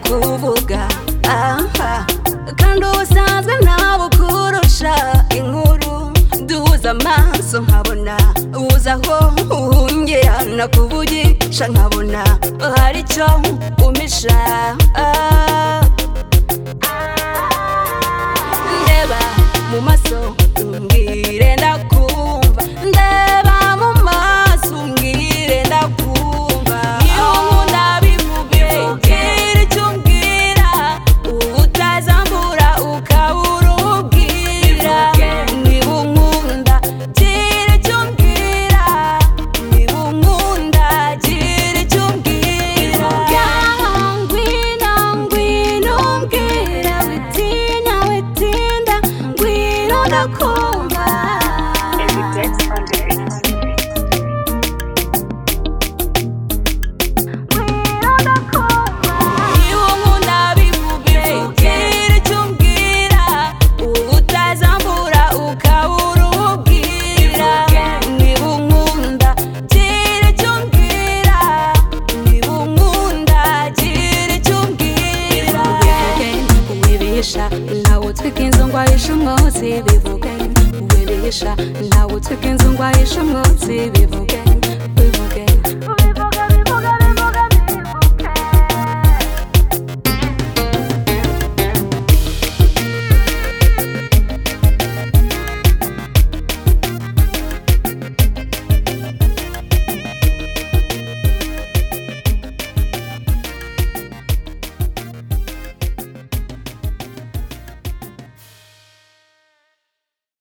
kuvuga aha kandi ubusanzwe ntawe ukurusha inkuru duhuza amaso nkabona uza aho uhungira nakuvugisha nkabona hari icyo umpisha Ah. ndeba mu maso umbwire ndakumva ndeba mu maso umbwire ndakumva iyo nkunda bivuge ubwira icyo umbwira uba utazambura ukabura ubwira niba unkunda gira icyo umbwira niba unkunda gira icyo umbwira ngwina ngwina umbwira witinya witinda ngwina ndakumva Evidence under eight. niba unkunda bivuge gira icyo umbwira uba utazambura ukabura ubwira niba unkunda gira icyo umbwira niba unkunda gira icyo umbwira wibihisha ntawe utwika inzu ngo ahishe umwotsi bivuge wibihisha ntawe utwika inzu ngo ahishe umwotsi bivuge